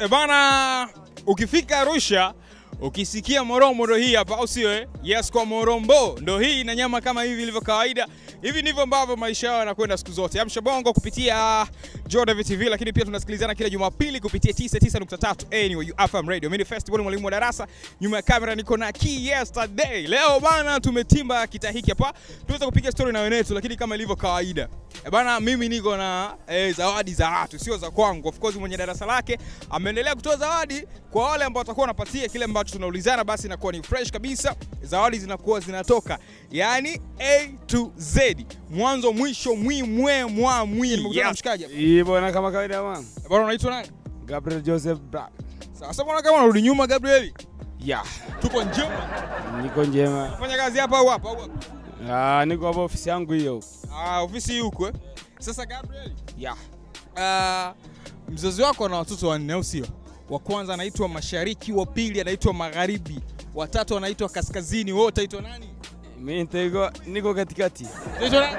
E bana, ukifika Arusha ukisikia moromoro hii hapa, au sio? eh? Yes, kwa morombo ndo hii na nyama kama hivi ilivyo kawaida. Hivi ndivyo ambavyo maisha yao yanakwenda siku zote. Amsha bongo kupitia Jordan TV, lakini pia tunasikilizana kila Jumapili kupitia 99.3 anyway you FM radio. Mimi ni Festival mwalimu wa darasa, nyuma ya kamera niko na Key yesterday. Leo bana, tumetimba kita hiki hapa, tuweza kupiga story na wenetu, lakini kama ilivyo kawaida E bana, mimi niko na eh, zawadi za watu, sio za kwangu. Of course mwenye darasa lake ameendelea kutoa zawadi kwa wale ambao watakuwa wanapatia kile ambacho tunaulizana, basi inakuwa ni fresh kabisa. Zawadi zinakuwa zinatoka yani A to Z, mwanzo mwisho, mwi mwe mwa mwi. Nimekutana na mshikaji hapa. Hii bwana, kama kawaida man. E bana, unaitwa nani? Gabriel Joseph Bra. Sasa mbona kama unarudi nyuma Gabrieli? Ya, Tuko njema. niko njema. Fanya kazi hapa au hapa au hapa? Ah, niko hapa ofisi yangu hiyo. Ah, ofisi hii huko eh. Sasa Gabrieli, Ya. Ah, mzazi wako ana watoto wanne au sio? Wa kwanza anaitwa Mashariki, wa pili anaitwa Magharibi, wa tatu anaitwa Kaskazini. Wewe utaitwa nani? Mimi niko niko katikati. Utaitwa nani?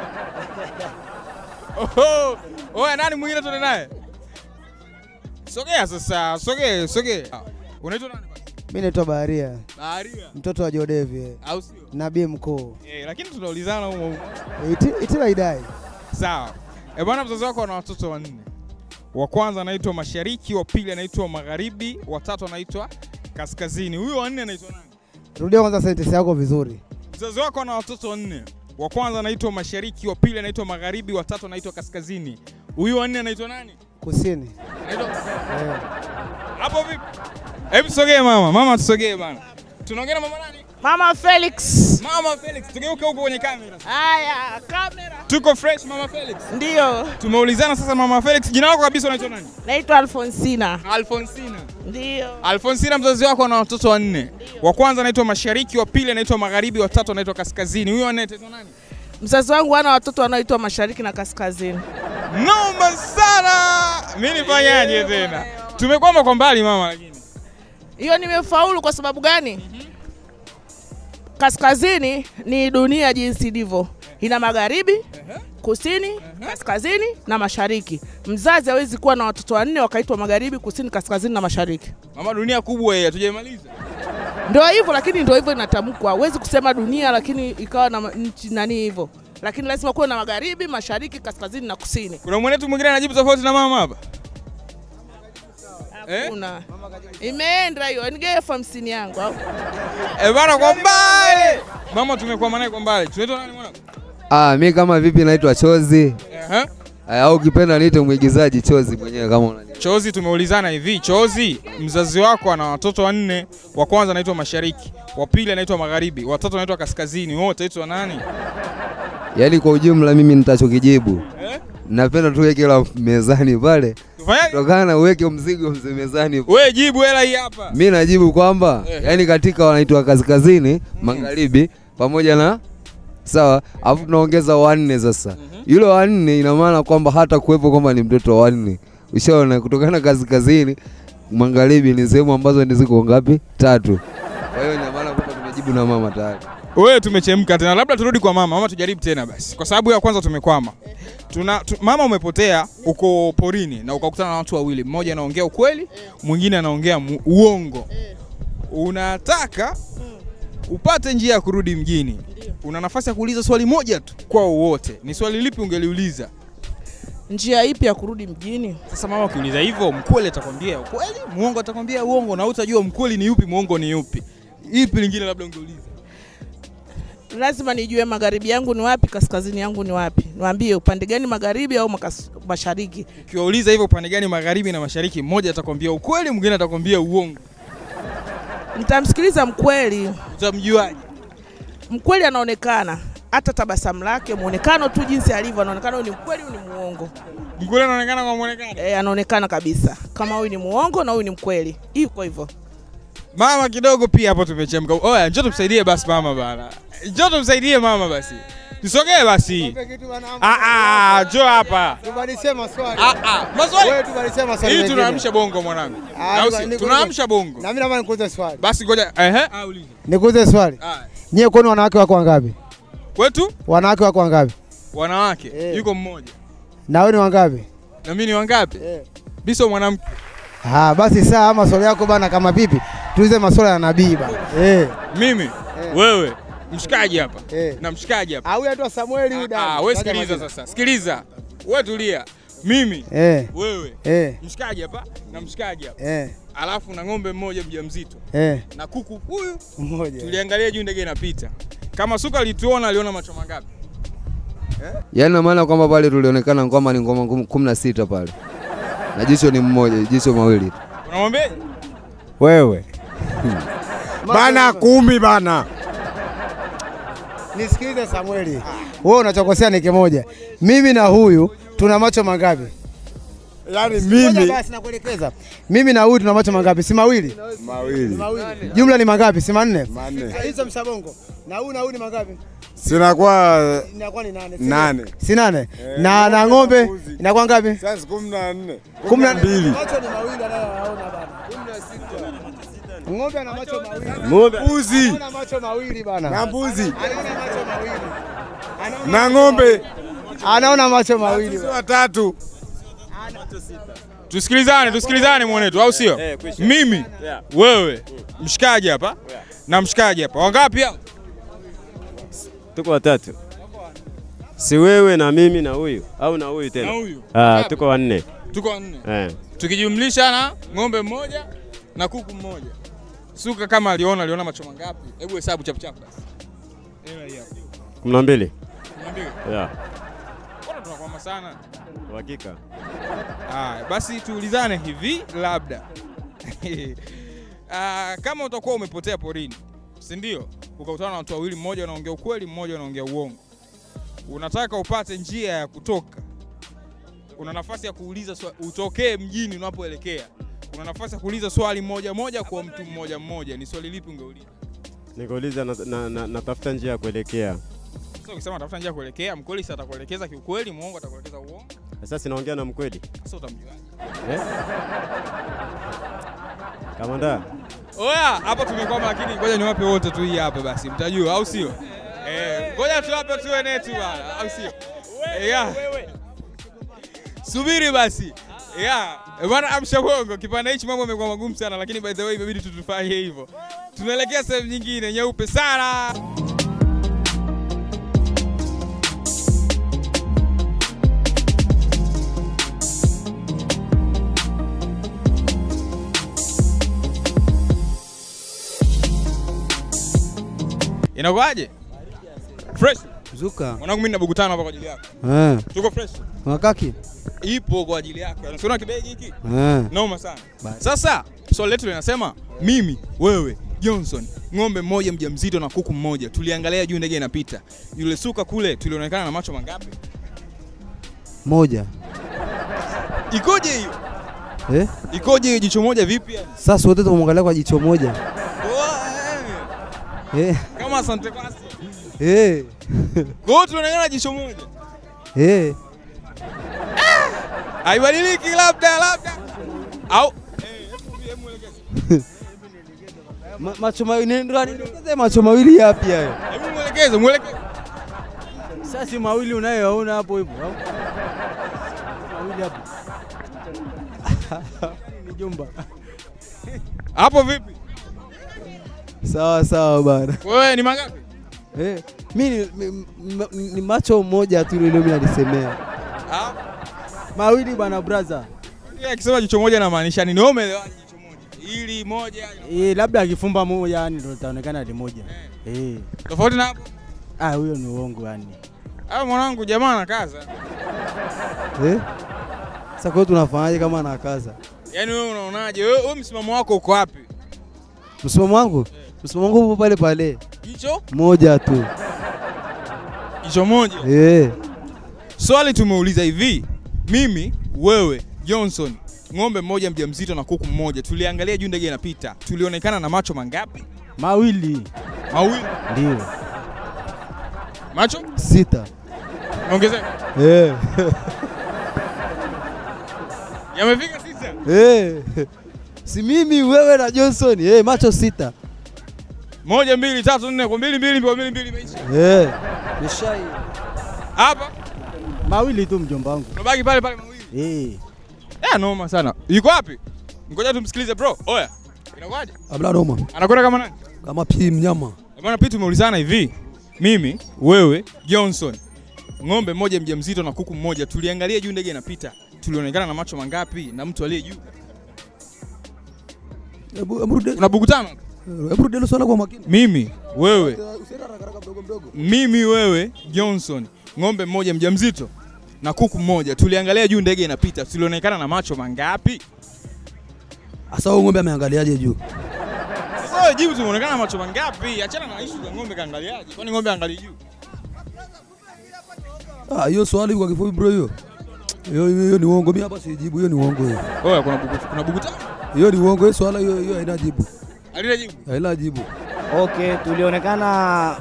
Oho, oya, nani mwingine tuende naye? Sogea sasa, sogea, sogea. Ah, Unaitwa nani basi? Mi naitwa Baharia, Baharia mtoto wa Jodevi, au sio? nabii mkuu. Eh, lakini tunaulizana huko huko. Iti- Itila idai Sawa. Eh, bwana mzazi wako ana watoto wanne. Wa kwanza anaitwa Mashariki, wa pili anaitwa Magharibi, wa tatu anaitwa Kaskazini. Huyo wa nne anaitwa nani? rudia kwanza sentensi yako vizuri. Mzazi wako ana watoto wanne. Wa kwanza anaitwa Mashariki, wa pili anaitwa Magharibi, wa tatu anaitwa Kaskazini. Huyu wa nne anaitwa nani? Kusini Anaitwa eh. Hapo vipi? Hebu tusogee mama. Mama tusogee bana. Tunaongea na mama nani? Mama Felix. Mama Felix. Tugeuke huko kwenye kamera. Haya, kamera. Tuko fresh Mama Felix. Ndio, Tumeulizana sasa Mama Felix, jina lako kabisa unaitwa nani? naitwa Alfonsina. Alfonsina. Ndio. Alfonsina, mzazi wako ana watoto wanne. Wa kwanza anaitwa Mashariki, wa pili anaitwa Magharibi, wa tatu anaitwa Kaskazini. Huyo wanne anaitwa nani? Mzazi wangu ana watoto wanaoitwa mashariki na kaskazini. Noma sana. Mimi nifanyaje tena? Tumekwama kwa mbali mama, lakini Hiyo nimefaulu kwa sababu gani? Kaskazini ni dunia jinsi ilivyo, ina magharibi, kusini, kaskazini na mashariki. Mzazi hawezi kuwa na watoto wanne wakaitwa magharibi, kusini, kaskazini na mashariki. mama, dunia kubwa hii, hatujaimaliza. Ndio hivyo, lakini ndio hivyo inatamkwa. Huwezi kusema dunia lakini ikawa na ma- nchi nani hivyo, lakini lazima kuwe na magharibi, mashariki, kaskazini na kusini. Kuna mwenetu mwingine anajibu tofauti na mama hapa. Eh? Hakuna. Imeenda hiyo, nigee elfu hamsini yangu au? Eh bana, kwa mbali. Mama, tumekwama naye kwa mbali. Tunaitwa nani mwana? Ah, mi kama vipi naitwa Chozi Eh? Ah, au ukipenda niite mwigizaji Chozi mwenyewe kama unajua. Chozi, tumeulizana hivi, Chozi, mzazi wako ana watoto wanne. Wa kwanza anaitwa Mashariki, wa pili anaitwa Magharibi, wa tatu anaitwa Kaskazini. Wewe utaitwa nani? Yaani kwa ujumla mimi nitachokijibu Eh? napenda tuweke hela mezani pale, Tufanyaje? tokana na uweke mzigo mzee mezani. Wewe jibu hela hii hapa. Mi najibu kwamba Eh. yaani katika wanaitwa kaskazini, magharibi pamoja na sawa, alafu tunaongeza wanne sasa. Yule wanne ina maana kwamba hata kuwepo kwamba ni mtoto wa wanne, ushaona, kutokana kaskazini, magharibi ni sehemu ambazo ni ziko ngapi? Tatu. Kwa hiyo ina maana kwamba tumejibu na mama tayari. Wewe tumechemka tena, labda turudi kwa mama. Mama, tujaribu tena basi, kwa sababu ya kwanza tumekwama. Tuna, tu, mama umepotea uko porini na ukakutana na watu wawili, mmoja anaongea ukweli, mwingine anaongea mu- uongo. Unataka upate njia ya kurudi mjini, una nafasi ya kuuliza swali moja tu kwao wote. Ni swali lipi ungeliuliza? Njia ipi ya kurudi mjini? Sasa mama, ukiuliza hivyo, mkweli atakwambia ukweli, muongo atakwambia uongo, na utajua mkweli ni yupi, muongo ni yupi. Ipi lingine labda ungeuliza? Lazima nijue magharibi yangu ni wapi, kaskazini yangu ni wapi. Niwaambie upande gani, magharibi au makas- mashariki. Ukiwauliza hivyo upande gani, magharibi na mashariki, mmoja atakwambia ukweli, mwingine atakwambia uongo. Nitamsikiliza mkweli. Utamjuaje? Mkweli anaonekana hata tabasamu lake, muonekano tu jinsi alivyo, anaonekana huyu ni mkweli, huyu ni muongo. Mkweli anaonekana kwa muonekano. E, anaonekana kabisa kama huyu ni muongo na huyu ni mkweli, iko hivyo. Mama kidogo pia hapo tumechemka. Oya, njoo tumsaidie basi mama bana. Njoo tumsaidie mama basi. Tusogee basi. Ah ah, njoo hapa. Tubadilishe maswali. Ah ah, maswali. Wewe tubadilishe maswali. Hii mengine. tunaamsha bongo mwanangu. Ah, Au niku- si? nikuulize- Tunaamsha bongo. Na mimi naomba nikuulize swali. Basi ngoja, ehe, ah uliza. Nikuulize swali. Ah. Nyie kwani wanawake wako wangapi? Kwetu Wanawake wako wangapi? wanawake Eh. yuko mmoja. Na wewe ni wangapi? Na mimi ni wangapi? Eh. Biso mwanamke. Ah, basi saa maswali yako bana kama vipi? Tuulize maswali ya nabii bana. Eh. Mimi wewe mshikaji hapa Eh. na mshikaji hapa. Ah, huyu anaitwa Samueli huyu Ah, dada. wewe Taja sikiliza majina. sasa, sikiliza wewe, tulia. Mimi Eh. wewe Eh. mshikaji hapa na mshikaji hapa, Eh. alafu na ng'ombe mmoja mjamzito Eh. na kuku huyu, Mmoja. tuliangalia juu ndege inapita. Kama Suka alituona aliona macho mangapi? Yaani na maana kwamba pale tulionekana kwamba ni ngoma kum- kumi na sita pale na jicho ni mmoja, jicho mawili tu. Unamwambia Wewe bana kumi bana. Nisikilize Samueli. Wewe unachokosea ni kimoja. Mimi na huyu tuna macho mangapi? Yaani Ngoja mimi basi nakuelekeza. Mimi na huyu tuna macho mangapi? Si mawili? mawili Mawili. Jumla ni mangapi? Si manne? manne, Hizo msabongo. Na huyu na huyu ni mangapi? sinakuwa Inakuwa ni nane. si nane. ndio? Si nane. Na na ng'ombe inakuwa ngapi? Sasa kumi na nne, Kumi na mbili. Macho ni mawili anayoyaona bana. Ng'ombe ana macho mawili. Mbuzi Ana macho mawili bana. na mbuzi Anaona macho mawili. Anaona na macho ng'ombe mawili. Anaona macho mawili. sisi watatu. tusikilizane, tusikilizane mwanetu, au sio? Mimi wewe mshikaji hapa na mshikaji hapa, wangapi hao? Tuko watatu, si wewe na mimi na huyu au na huyu Na tena? huyu Ah, Wangapi? tuko wanne tuko wanne, eh. tukijumlisha na ng'ombe mmoja na kuku mmoja. Suka kama aliona, aliona macho mangapi? Hebu hesabu chap chap basi. Hela hii hapa. kumi na mbili Niambie. yeah. Mbona tunakwama sana? Uhakika Haya, basi tuulizane hivi labda. Ah, kama utakuwa umepotea porini, si ndio? Ukakutana na watu wawili, mmoja anaongea ukweli, mmoja anaongea uongo. Unataka upate njia ya kutoka. Una nafasi ya kuuliza swa, utokee mjini unapoelekea. Una nafasi ya kuuliza swali moja moja kwa mtu mmoja mmoja. Ni swali lipi ungeuliza? nikauliza na, na, na, natafuta njia ya kuelekea Sasa ukisema tafuta njia ya kuelekea, mkweli sasa atakuelekeza kiukweli, muongo atakuelekeza uongo. sasa, sinaongea na mkweli Sasa utamjuaje? eh? Kamanda, Oya, hapa tumekwama, lakini ngoja niwape wote tu hii hapa basi, mtajua au sio? Eh, ngoja tuwape tu wenetu bana, au sio? Eh, ya. Subiri basi. Ya, eh, bwana amsha bongo, kipande hichi mambo yamekuwa magumu sana, lakini by the way imebidi tu tufanye hivyo. Tunaelekea sehemu nyingine nyeupe sana. Inakuwaje? Fresh. Zuka. Mwanangu mimi nina buku tano hapa kwa ajili yako. Eh. Tuko fresh. Makaki. Ipo kwa ajili yako. Unaona kibegi hiki? Eh. Noma sana. Sasa swali letu linasema mimi, wewe, Johnson, ng'ombe mmoja mjamzito na kuku mmoja, tuliangalia juu ndege inapita. Yule suka kule tulionekana na macho mangapi? Moja. Ikoje hiyo? Eh? Ikoje hiyo jicho moja vipi yani? Sasa wote tumwangalia kwa jicho moja. Oa, eh, Eh. Kama asante kwasi. Eh. Kwa hiyo tunaonekana jicho moja. Eh. Haibadiliki labda labda. Au eh, hebu hebu mwelekeze. Ma, macho mawili ndio anielekeze macho mawili yapi hayo? Hebu mwelekeze, mwelekeze. Sasa mawili unayoona hapo hivyo au? Mawili hapo. Ni jumba. Hapo vipi? Sawa sawa bana. Wewe ni mangapi? Eh. Mimi ni, mi- mi- ni macho moja tu ile mimi nalisemea. Ah, Mawili bana brother. yeye akisema jicho moja anamaanisha nini? Wewe umeelewaje jicho moja? Ili moja Eh, labda akifumba moja yani ndio itaonekana ni moja. Eh. tofauti na hapo. Ah, huyo ni uongo yani. Ah, mwanangu jamaa anakaza. Eh? Sasa kwa hiyo tunafanyaje kama anakaza? Yaani wewe unaonaje? Wewe wewe msimamo wako uko wapi? Msimamo wangu? Msimamo wangu upo pale pale. Jicho? Moja tu. Jicho moja. Eh. Swali tumeuliza hivi, mimi, wewe, Johnson, ng'ombe mmoja mjamzito na kuku mmoja, tuliangalia juu ndege inapita, tulionekana na macho mangapi? Mawili. Mawili. Ndio. Macho Sita. ongezeka, Eh. yamefika sita. Eh. Si mimi wewe na Johnson. Eh, macho sita. Moja, mbili, tatu, nne, kwa mbili, mbili, kwa mbili, mbili, imeisha. Eh. Nishai. Hapa Mawili tu mjomba wangu. unabaki pale pale mawili. Eh. Eh, noma sana. Yuko wapi? Ngoja tumsikilize bro. Oya. Inakuwaje? Abla Roma Anakwenda kama nani? kama pi mnyama Bwana Pitu tumeulizana hivi. Mimi, wewe, Johnson. Ng'ombe mmoja mjamzito na kuku mmoja tuliangalia juu ndege inapita. Tulionekana na macho mangapi na mtu aliye juu? hebu hebu rudi Tuna buku tano. hebu rudi hilo swala kwa makini Mimi, wewe, usiende haraka haraka mdogo mdogo mimi wewe Johnson, ng'ombe mmoja mjamzito na kuku mmoja, tuliangalia juu ndege inapita, tulionekana na macho mangapi? hasa huyo ng'ombe ameangaliaje juu Sasa wewe jibu, tumeonekana na macho mangapi? Achana na issue za ng'ombe kaangaliaje, kwani ng'ombe angalii juu? ah hiyo swali kwa kifupi bro hiyo hiyo hiyo hiyo ni uongo mimi hapa sijibu hiyo ni uongo hiyo Oya, kuna buku, kuna buku tano. hiyo ni uongo hiyo swala hiyo hiyo haina jibu Alile jibu. haina jibu Okay, tulionekana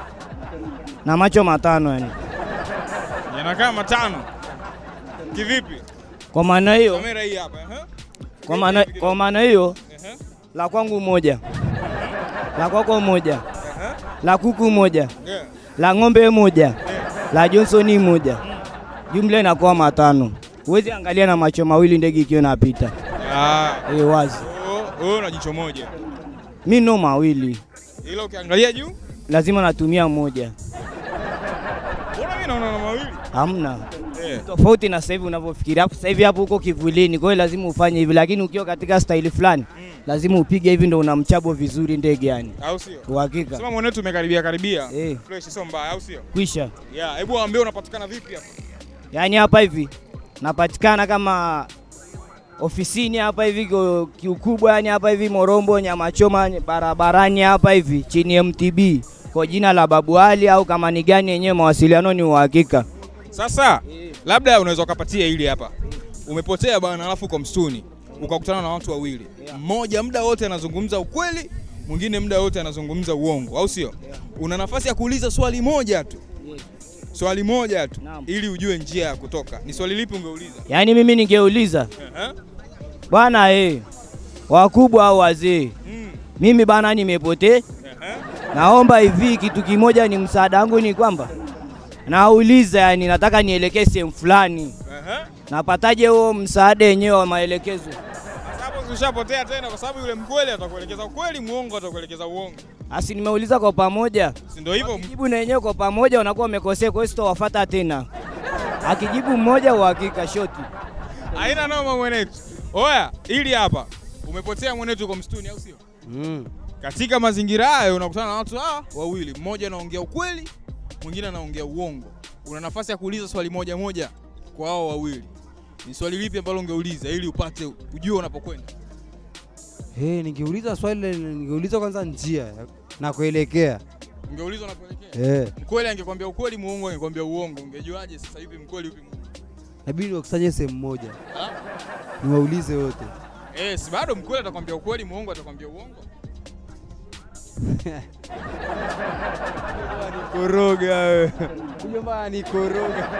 na macho matano yani. Yanakaa matano. Kivipi? Kwa maana hiyo, Kamera hii hapa, eh? kwa maana kwa maana hiyo Ehe. la kwangu moja, la kwako moja, la kuku moja, Yeah. la ng'ombe moja, la Johnson moja, jumla inakuwa matano. Huwezi angalia na macho mawili ndege ikiwa inapita. Ah, Eh, wazi. oh, wewe una jicho moja. Mi no mawili, Ila ukiangalia juu, lazima natumia moja. mbona mimi naona na mawili? Hamna Eh. tofauti na sasa hivi unavyofikiria. Hapo Sasa hivi hapo uko kivulini, kwa hiyo lazima ufanye hivi, lakini ukiwa katika staili fulani lazima upige hivi, ndo unamchabo vizuri ndege yani. Au sio? Uhakika Sema mwanetu umekaribia karibia. Eh. Fresh sio mbaya, au sio? kwisha. Yeah, hebu waambie unapatikana vipi hapa? Yani hapa hivi napatikana kama ofisini hapa hivi kwa kiukubwa, yani hapa hivi Morombo, nyama choma barabarani hapa hivi chini ya MTB kwa jina la Babu Ali, au kama ni gani yenyewe, mawasiliano ni uhakika. Sasa labda unaweza ukapatia hili hapa. Umepotea bwana, alafu uko msituni ukakutana na watu wawili, mmoja muda wote anazungumza ukweli, mwingine muda wote anazungumza uongo, au sio? Una nafasi ya kuuliza swali moja tu, swali moja tu, Naam. ili ujue njia ya kutoka. Ni swali lipi ungeuliza? Yani mimi ningeuliza Ehe. bwana, eh, wakubwa au wazee, Mm. mimi bana nimepotea Ehe. Naomba hivi kitu kimoja, ni msaada wangu ni kwamba nauliza, yani nataka nielekee sehemu fulani, Ehe. napataje huo msaada wenyewe wa maelekezo? Sasa hapo ushapotea tena, kwa sababu yule mkweli atakuelekeza ukweli, muongo atakuelekeza uongo, Asi nimeuliza kwa pamoja, si ndio hivyo? jibu na wenyewe kwa pamoja, unakuwa umekosea, kwa hiyo sitowafuata tena. Akijibu mmoja, uhakika shoti. Haina noma mwenetu. Oya, ili hapa umepotea mwenetu, uko msituni, au sio? Mm. Katika mazingira hayo unakutana na watu hawa wawili, mmoja anaongea ukweli, mwingine anaongea uongo. Una nafasi ya kuuliza swali moja moja kwa hao wawili. Ni swali lipi ambalo ungeuliza ili upate ujue unapokwenda? Hey, ningeuliza swali le- ningeuliza kwanza njia na kuelekea. Ungeuliza unapoelekea. Eh, Mkweli angekwambia ukweli, muongo angekwambia uongo. Ungejuaje sasa hivi mkweli upi muongo? inabidi wakusanye sehemu moja. Ah? Niwaulize wote. Eh, si bado mkweli atakwambia ukweli, muongo atakwambia uongo. Koroga wewe. Mjomba ni koroga.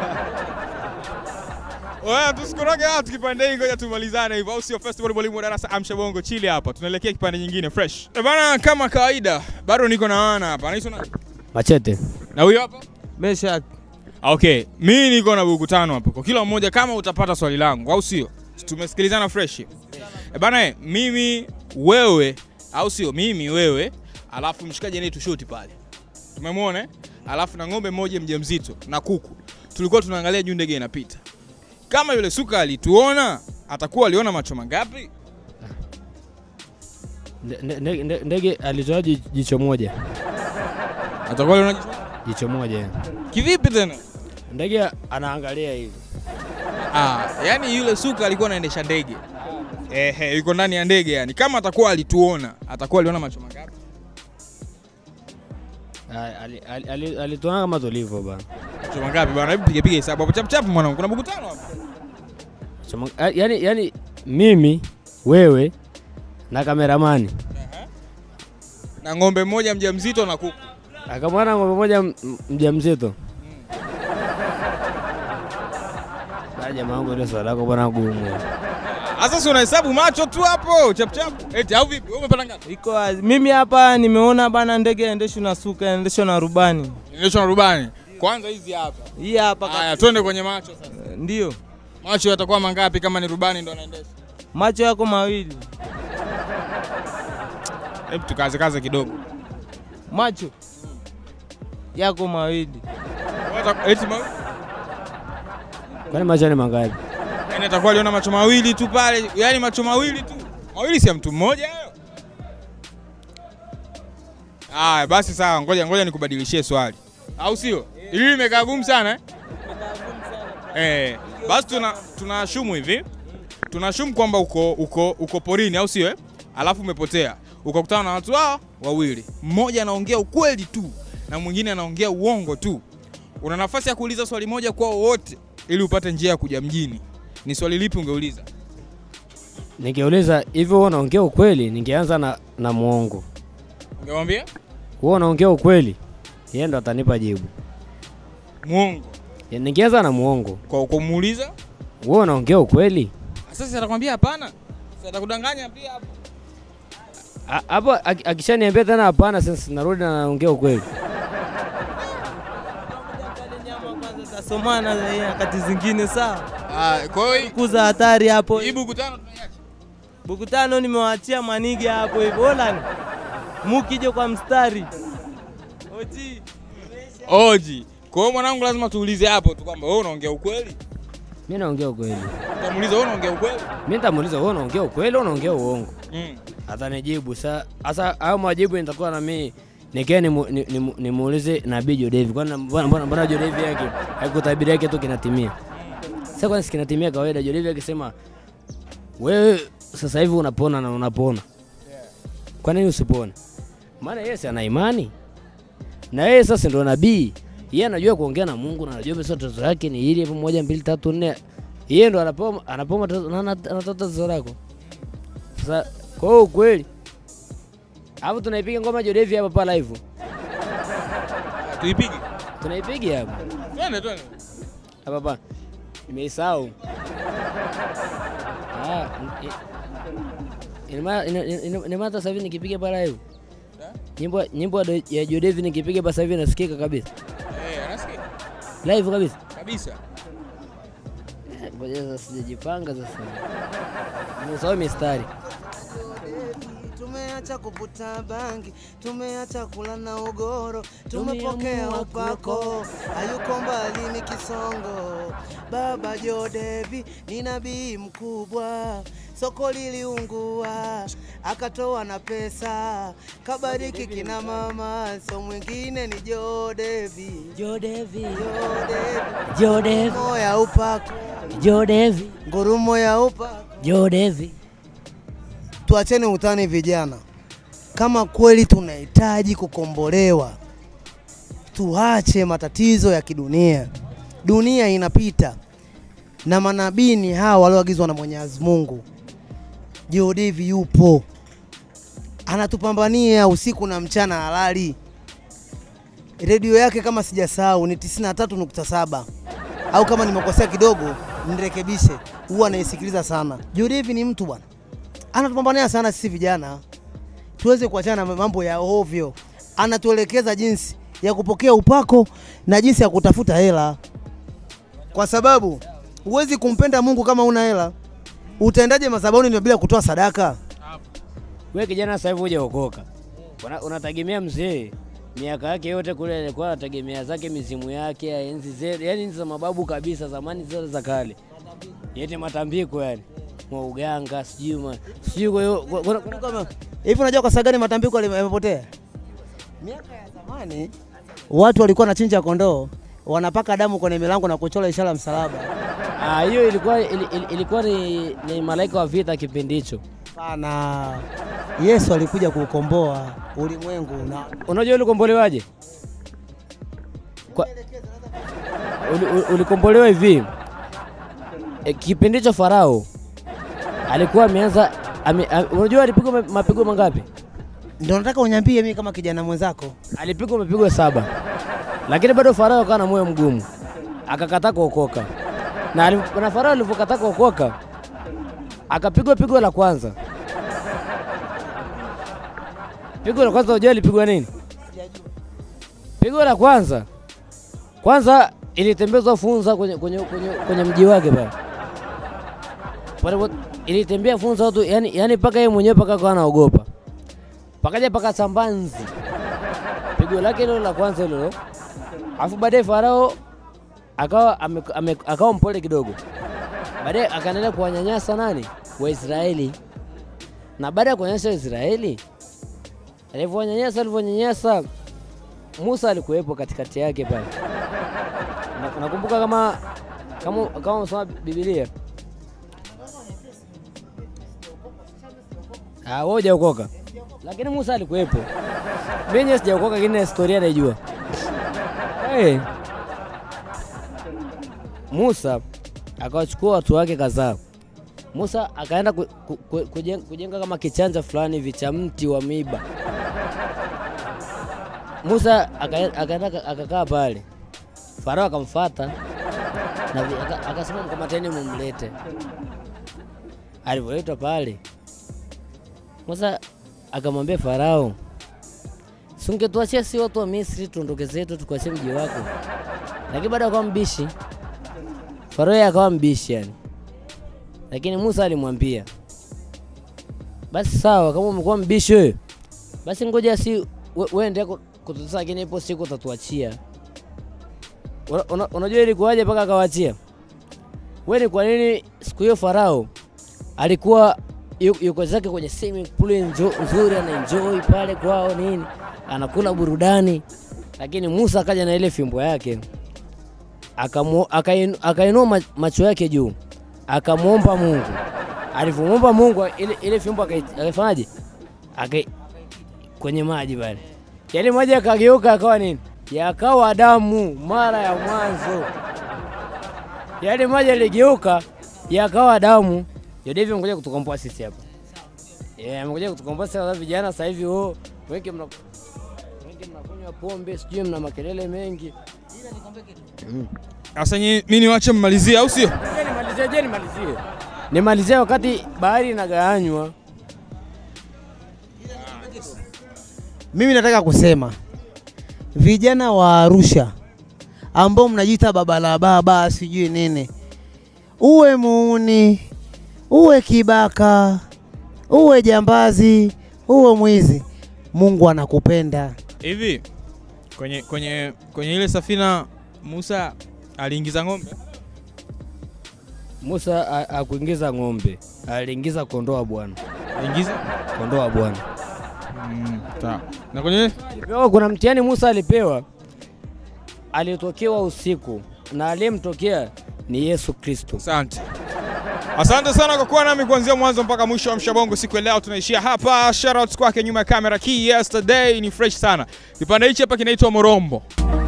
Oya, tusikoroge watu kipande hii, ngoja tumalizane hivyo, au sio? Festival mwalimu wa darasa Amsha Bongo, chili hapa, tunaelekea kipande nyingine fresh. Eh bana, kama kawaida bado niko na wana hapa, anaitwa nani? Machete Na huyo hapa? Mesha Okay, mimi niko na buku tano hapa kwa kila mmoja, kama utapata swali langu, au sio? Tumesikilizana fresh. Eh bana, eh, mimi wewe, au sio? Mimi wewe, alafu mshikaji anaitwa Shoti pale, tumemwona eh? Alafu na ng'ombe mmoja mjamzito na kuku, tulikuwa tunaangalia juu ndege inapita. Kama yule suka alituona, atakuwa aliona macho mangapi? ndege alitoa ji- jicho moja, Atakuwa aliona jicho jicho moja. kivipi tena? Ndege anaangalia hivi. Ah, yani yule suka alikuwa anaendesha ndege. Ehe, yuko ndani ya ndege yani. Kama atakuwa alituona, atakuwa aliona macho mangapi? Ali- ali- ali- ali- Alituona kama tulivyo bana. Macho mangapi bwana? Hebu piga piga hesabu hapo chap chap mwanangu. Kuna buku tano hapa. Chama- a- Yani, yani mimi wewe na kameramani Na ng'ombe mmoja mjamzito na kuku. akamwona ng'ombe moja m- m- mjamzito. Ah, Jamaa wangu ile swali lako bwana gumu. Sasa si unahesabu macho tu hapo chap chap. Eti au vipi? Wewe umepata ngapi? Iko wazi. Mimi hapa nimeona bana ndege yaendeshwa na suka, yaendeshwa na rubani. Inaitwa na rubani. Kwanza hizi hapa. Hii hapa Haya, twende kwenye macho sasa. ndio. Macho yatakuwa mangapi kama ni rubani ndo anaendesha? Macho yako mawili. Hebu tukaze kaze kidogo. Macho yako mawili. Wata- Eti mawili? Kwani macho ni mangapi? Yaani atakuwa aliona macho mawili tu pale, yaani macho mawili tu. Mawili si ya mtu mmoja hayo? Aya, basi sawa, ngoja ngoja nikubadilishie swali. Au sio? Hili limekaa gumu sana eh? Eh, basi tuna tunashumu hivi. Tunashumu kwamba uko uko uko porini au sio eh? Alafu umepotea. Ukakutana na watu hao wawili. Mmoja anaongea ukweli tu na mwingine anaongea uongo tu. Una nafasi ya kuuliza swali moja kwao wote ili upate njia ya kuja mjini. Ni swali lipi ungeuliza? Nikiuliza hivyo wewe unaongea ukweli, ningeanza na, na muongo. Ungemwambia? Wewe unaongea ukweli, yeye ndo atanipa jibu. Muongo. Ya, Ningeanza na muongo. Kwa kumuuliza? Wewe unaongea ukweli? Sasa atakwambia hapana. Sasa atakudanganya pia hapo. A- Hapo aki- akishaniambia tena hapana, sasa narudi na naongea ukweli. Tasomana za nyakati zingine sawa. Ah, kwa hiyo kuza hatari hapo. Hii buku tano Buku tano nimewaachia manige hapo hivyo. Ola. Mukije kwa mstari. Oji. Oji. Kwa hiyo mwanangu, lazima tuulize hapo tu kwamba wewe unaongea ukweli. Mimi naongea ukweli. Utamuuliza wewe unaongea ukweli? Mimi nitamuuliza wewe unaongea ukweli au unaongea uongo? Mm. Atanijibu. Sa- Sasa hayo majibu nitakuwa na mimi nikia nimuulize ni, ni, nimuulize Nabii Jodevi. Kwani mbona mbona mbona Jodevi yake haikutabiri yake tu kinatimia? Sasa kwani si kinatimia kawaida Jodevi akisema wewe sasa hivi unapona na unapona. Kwa nini usipone? Maana yeye si ana imani. Na yeye sasa ndo nabii. Yeye anajua kuongea na Mungu na anajua basi tatizo yake ni hili hapo moja mbili tatu nne. Yeye ndo anapoma anapoma tatizo- na ana- anatoa tatizo lako. Sasa kwa hiyo ukweli. Hapo tunaipiga ngoma Jodevi hapa pa live. Tuipige. Tunaipiga hapa. Twende twende. Hapa pa. Nimeisahau. Ah, i- ina maana ina- ina- ina maana hata sasa hivi nikipiga pa live. Nyimbo nyimbo ya Jodevi nikipiga pa sasa hivi nasikika kabisa. Eh, anasikia? Live kabisa. Kabisa. Eh, Ngoja sasa sijajipanga sasa. Nimesahau mistari. Tumeacha kuvuta bangi, tumeacha kula na ugoro, tumepokea upako, hayuko mbali ni kisongo. Baba Jodevi ni nabii mkubwa, soko liliungua, akatoa na pesa, kabariki kina mama, so mwingine ni Jodevi. Jodevi, Jodevi, Jodevi, ngurumo ya upako, Jodevi, ngurumo ya upako. Jodevi. tuacheni utani vijana. Kama kweli tunahitaji kukombolewa, tuache matatizo ya kidunia. Dunia inapita na manabii ni hawa walioagizwa na Mwenyezi Mungu. Jodevi yupo anatupambania usiku na mchana halali. Redio yake kama sijasahau ni 93.7 au kama nimekosea kidogo nirekebishe, huwa anaisikiliza sana. Jodevi ni mtu bwana anatupambania sana sisi vijana tuweze kuachana na mambo ya ovyo. Anatuelekeza jinsi ya kupokea upako na jinsi ya kutafuta hela, kwa sababu huwezi kumpenda Mungu kama una hela. Utaendaje madhabahuni bila kutoa sadaka? Wewe kijana sasa hivi hujaokoka. Una- Unategemea mzee miaka yake yote kule alikuwa anategemea zake mizimu yake ya enzi zetu, yani enzi za mababu kabisa, zamani zile za kale, yete matambiko yani mwa uganga sijui ma- sijui. Kwa hiyo kwa- kuna- kuna kama Hivi unajua kwa sababu gani matambiko yali- yamepotea? Miaka ya zamani watu walikuwa wanachinja kondoo, wanapaka damu kwenye milango na kuchora ishara ya msalaba. ah, hiyo ilikuwa ili, ili, ilikuwa ni, ni malaika wa vita kipindi hicho. Pana Yesu alikuja kuukomboa ulimwengu na Unajua ulikombolewaje? Kwa... Uli, uli- ulikombolewa hivi e, kipindi hicho Farao alikuwa ameanza ame, ame, unajua alipigwa ma- mapigo mangapi? ndio nataka uniambie mimi kama kijana mwenzako. Alipigwa mapigo saba, lakini bado Farao akawa na moyo mgumu, akakataa kuokoka na, ali- na Farao alivyokataa kuokoka akapigwa pigo la kwanza. Pigo la kwanza unajua alipigwa nini? Pigo la kwanza kwanza ilitembezwa funza kwenye, kwenye, kwenye, kwenye mji wake pale pale ilitembea funza watu yani, yani paka yeye mwenyewe paka akawa anaogopa, pakaja paka sambanzi pigo lake hilo la kwanza hilo, alafu baadaye Farao akawa ame, ame, akawa mpole kidogo, baadaye akaendelea kuwanyanyasa nani Waisraeli, na baada ya kuwanyanyasa Waisraeli alivyowanyanyasa alivyonyanyasa Musa alikuwepo katikati yake pale. Na- Nakumbuka kama kama kama unasoma Biblia. Ah, wewe hujaokoka. Lakini Musa alikuwepo. Mimi mwenyewe sijaokoka lakini na historia naijua. Hey. Musa akawachukua watu wake kadhaa. Musa akaenda ku, ku, ku, kujenga, kujenga kama kichanja fulani hivi cha mti wa miba. Musa aka- akaenda aka- akakaa pale, Farao akamfuata na vi- aka- akasema mkamateni, mumlete. Alivyoletwa pale, Musa akamwambia Farao, si ungetuachia si watu wa Misri tuondoke zetu tukuachie mji wako? Lakini baada akawa mbishi, Farao yeye akawa mbishi yani, lakini Musa alimwambia basi sawa, kama umekuwa mbishi wewe, basi ngoja si we- uende kutusa, lakini ipo siku utatuachia. Una- una- Unajua ilikuwaje mpaka akawaachia? Wewe ni kwa nini siku hiyo Farao alikuwa yu- yuko zake kwenye swimming pool njo- nzuri, ana enjoy pale kwao nini, anakula burudani, lakini Musa akaja na ile fimbo yake akamu- akainu- akainua ma- macho yake juu akamwomba Mungu. Alivyomwomba Mungu ile, ile fimbo akai- akaifanyaje? Akai kwenye maji pale, yale maji yakageuka akawa nini? Yakawa damu mara ya mwanzo. Yale maji yaligeuka yakawa damu. Yodevi amekuja kutukomboa sisi hapa. Yeah, amekuja kutukomboa sisi sasa vijana sasa hivi oh, wengi mna wengi mnakunywa pombe, sijui mna makelele mengi. Sasa nyi- mimi niwache mmalizie, au sio? Je, nimalizie, je, nimalizie. Nimalizie wakati bahari inagawanywa. Mimi nataka kusema vijana wa Arusha ambao mnajiita baba la baba sijui nini, uwe muuni, uwe kibaka, uwe jambazi, uwe mwizi, Mungu anakupenda. Hivi kwenye kwenye kwenye ile safina Musa aliingiza ng'ombe? Musa a- akuingiza ng'ombe, aliingiza kondoo wa Bwana. Aliingiza kondoo wa Bwana. Mm, sawa. Na kwenye Alipewa, kuna mtihani Musa alipewa, alitokewa usiku na aliyemtokea ni Yesu Kristo. Asante. Asante sana kwa kuwa nami kuanzia mwanzo mpaka mwisho wa Mshabongo siku ya leo. Tunaishia hapa. Shoutouts kwake nyuma ya kamera. Key yesterday ni fresh sana. Kipande hichi hapa kinaitwa Morombo.